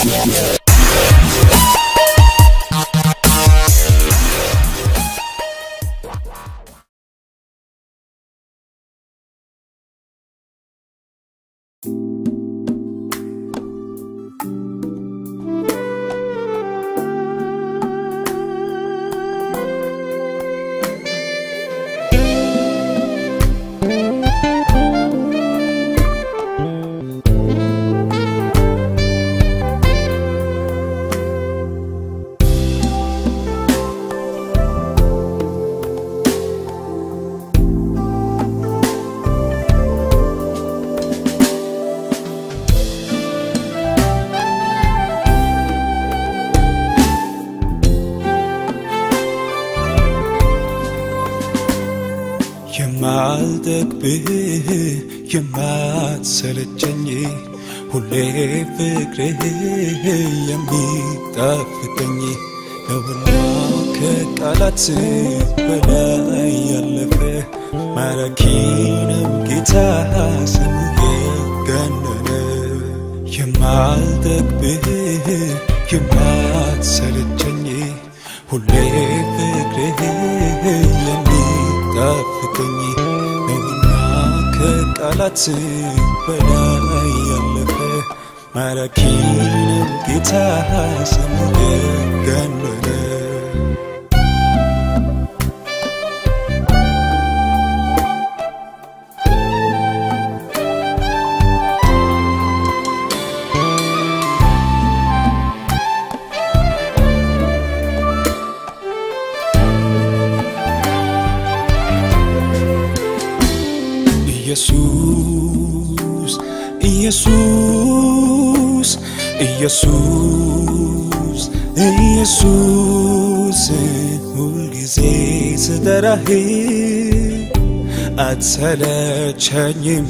የማልጠግብህ የማትሰለቸኝ ሁሌ ፍቅርህ የሚጣፍጠኝ ነውና ከቃላት በላይ ያለፈ ማራኪ ነው ጌታ ስምህ ገነነ የማልጠግብህ የማትሰለቸኝ ሁሌ ፍቅርህ የሚጣፍጠኝ ነውና ከቃላት በላይ ያለፈ ማራኪ ነው ጌታ ስምህ ገነነ ኢየሱስ ኢየሱስ ኢየሱስ ኢየሱስ ሁልጊዜ ስጠራህ አትሰለቸኝም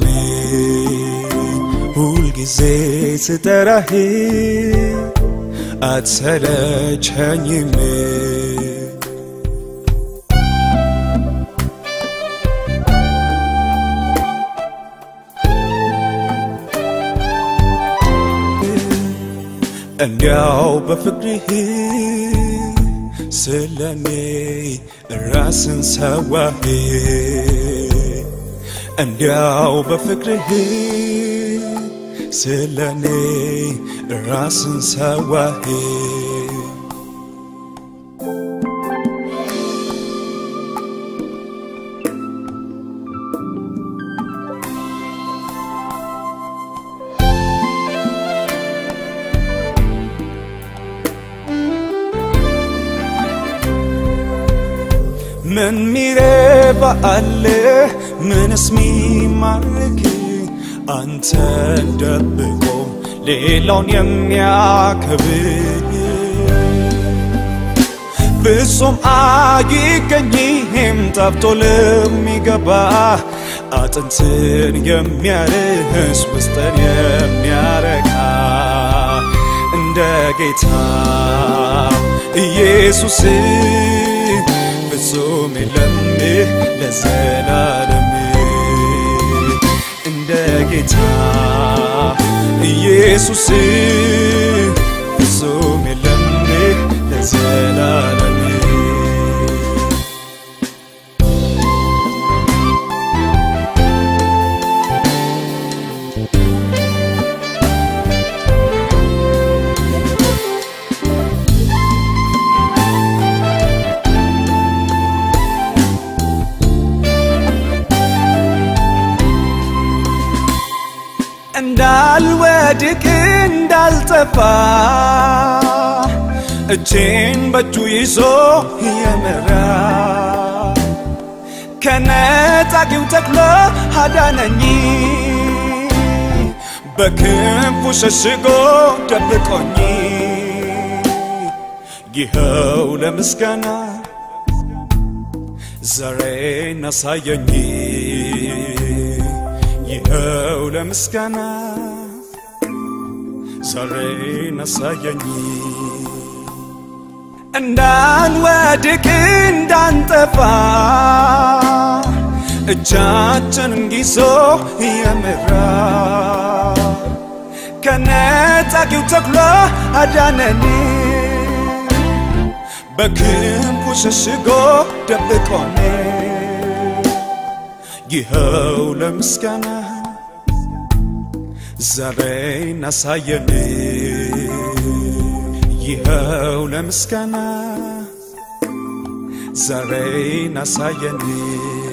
ሁልጊዜ ስጠራህ አትሰለቸኝም እንዲያው በፍቅርህ ስለኔ ራስን ሰዋህ እንዲያው በፍቅርህ ስለኔ ራስን ሰዋህ ምን ሚረባ አለ ምንስ ሚማርክ አንተን ደብቆ ሌላውን የሚያከብር ፍጹም አይገኝም ጠፍቶ ለሚገባ አጥንትን የሚያርስ ውስጥን የሚያረካ እንደ ጌታ ኢየሱስ ፍጹም የለም ለዘላለም እንደ ጌታ ኢየሱስ ፍጹም የለም ለዘላለም እንዳልወድቅ እንዳልጠፋ እጄን በእጁ ይዞ የመራ ከነጣቂው ተክሎ አዳነኝ በክንፉ ሸሽጎ ደብቆኝ ይኸው ለምስጋና ዛሬን አሳየኝ ይኸው ለምስጋና ዛሬን አሳየኝ እንዳንወድቅ እንዳንጠፋ እጃችንን ይዞ የመራ ከነጣቂው ተኩላ አዳነን በክንፉ ሸሽጎ ደብቆን ይኸው ለምስጋና ዛሬ እናሳየን ይኸው ለምስጋና ዛሬ እናሳየን